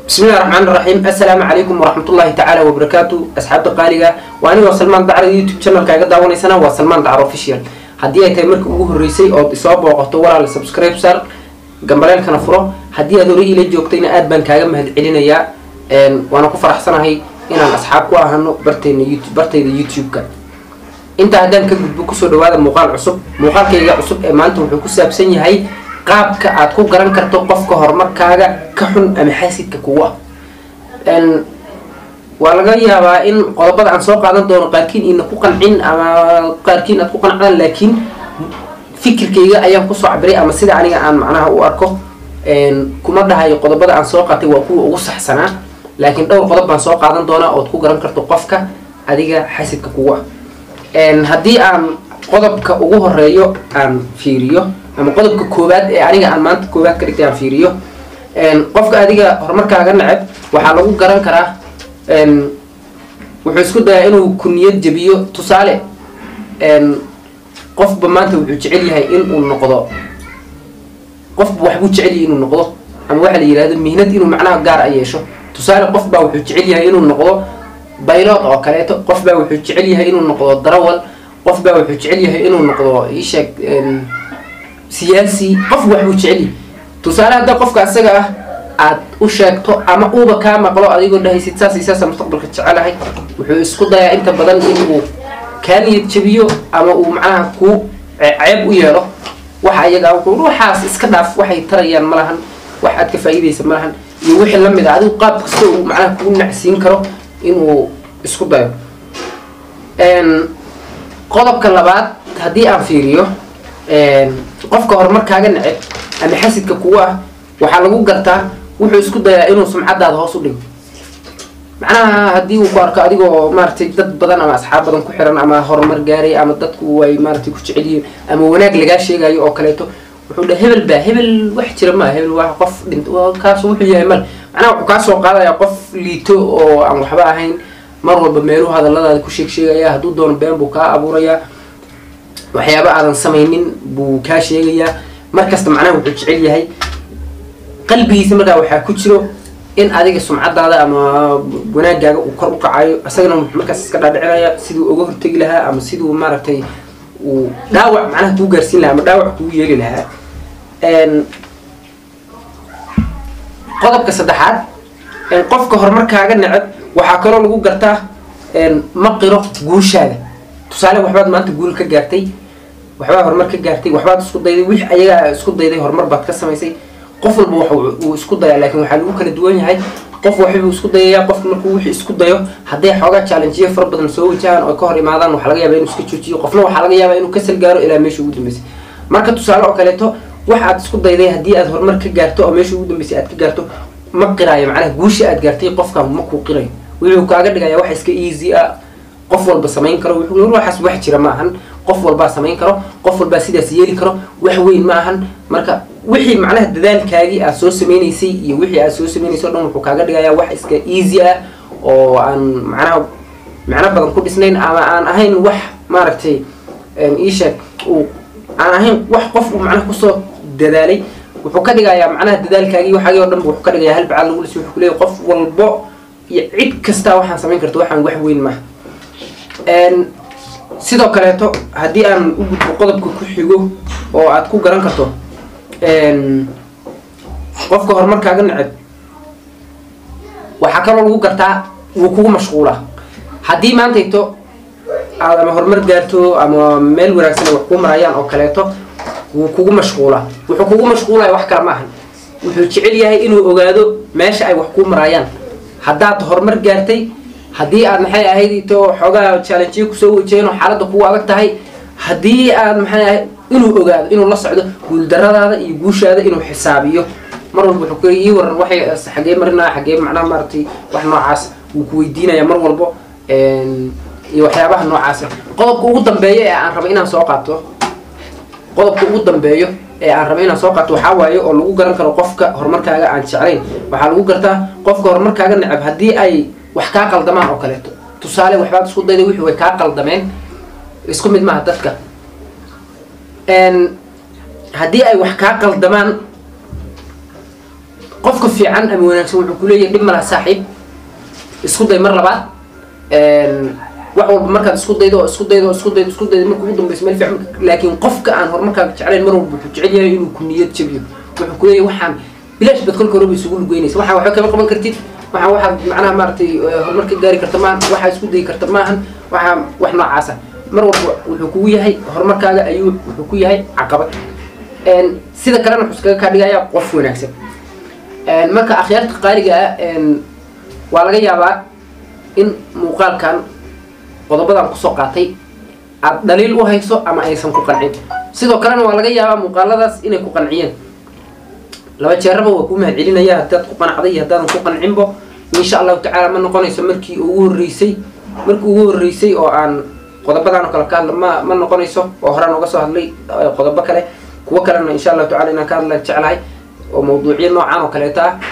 bismillahi raxmaan raxiim assalaamu calaykum waraxmatullaahi tacaala wabarakaatu asxaabta qaaliga waa anigoo salmaan dacro youtube channelka iga daawanaysana waa salmaan dacro official haddii ay tahay markii ugu horreysay ood isoo booqato walaal subscribe sar gambaleelkana furo haddii aad hore iila joogtayna aad baan kaaga mahad celinayaa waana ku faraxsanahay inaan asxaab ku ahano barteyna youtube bartayda youtube-ka intaa haddaan ka gudbo kusoo dhawaada muuqaal cusub muuqaalkayga cusub ee maanta wuxuu ku saabsan yahay qaabka aad ku garan karto qofka horumarkaaga ka xun ama xaasidka kugu ah waa laga yaabaa in qodobada aan soo qaadan doono qaarkiin ina ku qancin ama qaarkiin aad ku qancdaan laakiin fikirkayga ayaan kusoo cabiray ama sida aniga aan macnaha u arko kuma dhahayo qodobada aan soo qaatay waa kuwa ugu saxsanaa laakiin dhowr qodob baan soo qaadan doonaa ood ku garan karto qofka adiga xasidka kugu ah haddii aan qodobka ugu horeeyo aan fiiriyo ama qodobka koowaad ee aniga aan maanta koowaad ka dhigtay aan fiiriyo qofka adiga horumarkaaga neceb waxaa lagu garan karaa wuxuu isku dayaa inuu ku niyad jabiyo tusaale qofba maanta wuxuu jecel yahay inuu noqdo qofba waxbuu jecel yahay inuu noqdo ama waxaa la yihahdo mihnad inuu macnaha gaar a yeesho tusaale qof baa wuxuu jecel yahay inuu noqdo baylood oo kaleeto qof baa wuxuu jecel yahay inuu noqdo darawal qof baa wuxuu jecel yahay inuu noqdo isheeg siyaasi qof waxbuu jecel yahay tusaale hadda qofka asaga ah aad u sheegto ama uuba kaa maqlo adigoo dhahaysid saas iyo saasa mustaqbalka jecelahay wuxuu isku dayaa inta badan inuu kaa niyad jabiyo ama uu macnaha ku ceeb u yeelo waxa iyaga waxaas iska dhaaf waxay tarayaan ma lahan wax aad ka faa'iidaysa ma lahan iyo wixii lamid a adigu qaab kasta uu macnaha kugu nacsiin karo inuu isku dayo qodobka labaad haddii aan fiiriyo qofka horumarkaaga neceb ama xasidka kugu ah waxaa lagu gartaa wuxuu isku dayaa inuu sumcadaada hoos u dhigo macnaha haddii uu ku arko adigoo maaratay dad badan ama asxaab badan ku xiran ama horumar gaaray ama dadku ay maaratay ku jecel yihiin ama wanaag lagaa sheegayo oo kaleeto wuxuu dha hebel baa hebel wax jira maa hebel waa qof dhint kaas wuxuu yahay male macnaha wuxuu kaa soo qaadaya qof liito oo aan waxba ahayn mar walba meeluhu hadalladaada ku sheeg sheegaya hadduu doono been buu kaa abuurayaa waxyaaba aadan samaynin buu kaa sheegayaa markasta macnaha wuxuu jecel yahay qalbigiisa markaa waxaa ku jiro in adiga sumcadaada ama wanaagaaga uu kor u kacayo isagana wuxuu markaas iska dhaadhicinaya siduu uga hortegi lahaa ama siduu maaragtay uu dhaawac macnaha kuu gaarsiin lahaa ama dhaawac kugu yeeli lahaa qodobka saddexaad qofka horumarkaaga neceb waxaa kaloo lagu gartaa ma qiro guushaada tusaale waxbaad maanta guul ka gaartay waxbaad horumar ka gaartay waxbaad isku dayday wix ayagaa isku dayday horumar baad ka samaysay qof walba uu isku dayaa laakiin waxaa lagu kala duwan yahay qof waxbuu isku dayayaa qofka markuu wixii isku dayo hadday xoogaa challengeyo fara badan soo wajahaan oo ka hor imaadaan waxaa laga yaaba inuu iska joojiyo qofna waxaa laga yaabaa inuu kasal gaaro ilaa meesha ugu dambeysay marka tusaale oo kaleeto wax aad isku dayday haddii aad horumar ka gaarto oo meesha ugu dambeysay aad ka gaarto ma qiraayo macnaha guusha aad gaartay qofkan ma kuu qirayo wuxuu kaaga dhigaya wax iska easy ah qof walba samayn karo wuxuu waxaas wax jira ma ahan qof walbaa samayn karo qof walbaa sidaas yeeli karo wax weyn ma ahan marka wixii macnaha dadaalkaagii aad soo sameynaysay iyo wixii aad soo sameynaysay o dhan wuxuu kaaga dhigayaa wax iska easy ah oo aan macnaha macno badan ku dhisnayn ama aan ahayn wax maaragtay iisheeg uu aan ahayn wax qof uu macnaha kusoo dadaalay wuxuu ka dhigayaa macnaha dadaalkaagii waxaagii o dhan wuxuu ka dhigayaa hal bacaad lagu lisay wuxuu kuleeyahy qof walbo iyo cid kastaa waxaan samayn karto waxaan wax weyn maaha sidoo kaleeto haddii aan u gudbo qodobka ku xigo oo aad ku garan karto qofka horumarkaaga neceb waxaa kaloo lagu gartaa wuu kugu mashquulaa haddii maantayto aad ama horumar gaarto ama meel wanaagsan ay wax kuu marayaan oo kaleeto wuu kugu mashquulaa wuxuu kugu mashquulaya wax kale ma ahan wuxuu jecel yahay inuu ogaado meesha ay wax kuu marayaan haddaad horumar gaartay haddii aad maxay ahayd ito xoogaa challengeyo kusoo wajaheen oo xaaladda kugu adag tahay haddii aad maxay ahayd inuu ogaado inuu la socdo guuldaradaada iyo guushaada inuu xisaabiyo mar walba wuxuu ku ii waran waxay xagee marinaya xagee macnaha maaragtay wax noocaas wuu ku weydiinaya mar walbo iyo waxyaabaha noocaasa qodobka ugu dambeeyo ee aan raba inaan soo qaato qodobka ugu dambeeyo ee aan raba inaan soo qaato waxaa waaye oo lagu garan karo qofka horumarkaaga aan jeclayn waxaa lagu gartaa qofka horumarkaaga necab haddii ay wax kaa qaldamaan oo kaleeto tusaale waxbaad isku dayday wixii way kaa qaldameen isku mid maaha dadka haddii ay wax kaa qaldamaan qofka fiican ama wanaagsan wuxuu kuleeyahay dhib malaha saaxiib isku day mar labaad wax walba markaad isku daydo oo isku daydo oo isku daydo isku daydo marka ugu dambeysa meel fiican laakiin qofka aan horumarkaaga jeclayn mar walba wuxuu jecel yahay inuu ku niyad jabiyo wuxuu kuleeyahay waxaan bilaash bad kolka horeba isugu lugeynaysa waxaan waxba kama qaban kartid waxaan waxaad macnaha maaragtay horumar ka gaari karta maahan waxaa isku dayi karta maahan waxaa wax noocaasa mar walba wuxuu kugu yahay horumarkaaga ayuu wuxuu ku yahay caqabad sida kalena wuxuu iskaga kaa dhigayaa qof wanaagsan marka akhyaarta qaaliga ah waa laga yaabaa in muuqaalkan qodobadan kusoo qaatay aad dhaliil u hayso ama aysan ku qancin sidoo kalena waa laga yaabaa muuqaaladaas inay ku qanciyeen laba jeeraba waa kuu mahad celinaya haddaad ku qanacday iyo haddaadan ku qancinbo insha allahu tacaala ma noqonayso markii ugu horreysay markii ugu horreysay oo aan qodobadan oo kale ka hadla ma ma noqonayso oo horaan uga soo hadlay qodobo kale kuwo kalena insha allahu tacala inaan ka hadla jeclahay oo mawduucyo noocaan oo kaleeto ah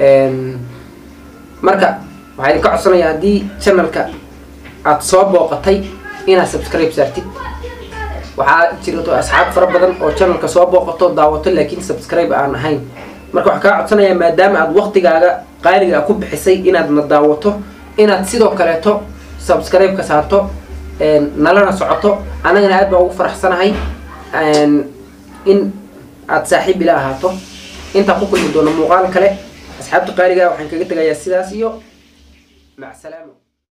marka waxaa idinka codsanaya haddii channelka aada soo booqatay inaad subscribe saartid waxaa jirto asxaab fara badan oo channelka soo booqato daawato laakiin subscribe aan ahayn marka waxaa kaa codsanayaa maadaama aad waktigaaga qaaliga ku bixisay inaad na daawato inaad sidoo kaleeto subscribe ka saarto nalana socoto annagana aad baa ugu faraxsanahay in aada saaxiib ila ahaato intaan ku kulmi doono muuqaal kale asxaabta qaaliga waxaan kaga tegayaa sidaas iyo mac salaamo